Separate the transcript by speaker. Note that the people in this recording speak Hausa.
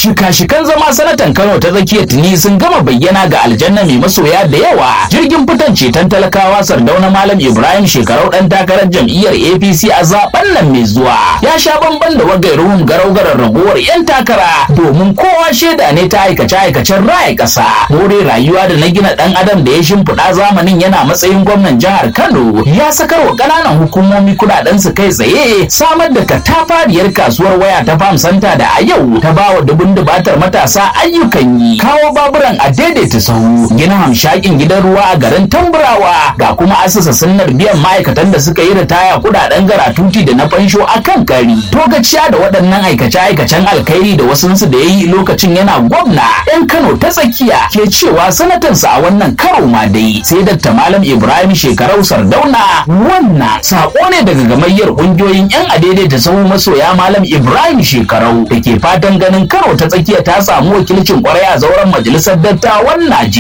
Speaker 1: shika-shikan zama sanatan Kano ta tsakiyar tuni sun gama bayyana ga aljanna mai masoya da yawa jirgin fitan ceton talakawa sardauna malam Ibrahim shekarau dan takarar jam'iyyar APC a zaben nan mai zuwa ya sha bamban da wagairuhun garau-garar raguwar 'yan takara domin kowa shaida ne ta aikace-aikacen raya ƙasa more rayuwa da na gina ɗan adam da ya shimfiɗa zamanin yana matsayin gwamnan jihar Kano ya sakar wa ƙananan hukumomi kuɗaɗen su kai tsaye samar da katafariyar kasuwar waya ta Farm Center da a yau ta bawa dubun dubatar matasa ayyukan yi kawo baburan a daidaita sahu gina hamshakin gidan ruwa a garin Tamburawa ga kuma asasa sunnar biyan ma'aikatan da suka yi ritaya kuɗaɗen garatuti da na fansho a kan kari togaciya da waɗannan aikace-aikacen alkhairi da wasunsu da ya yi lokacin yana gwamna 'yan Kano ta tsakiya ke cewa sanatansa a wannan karo ma dai sai Dr. Malam Ibrahim Shekarau Sardauna wannan sako ne daga gamayyar kungiyoyin 'yan adaidaita sahu masoya Malam Ibrahim Shekarau da ke fatan ganin karo ta tsakiya ta samu wakilcin kwarai a zauren majalisar dattawan Najeriya.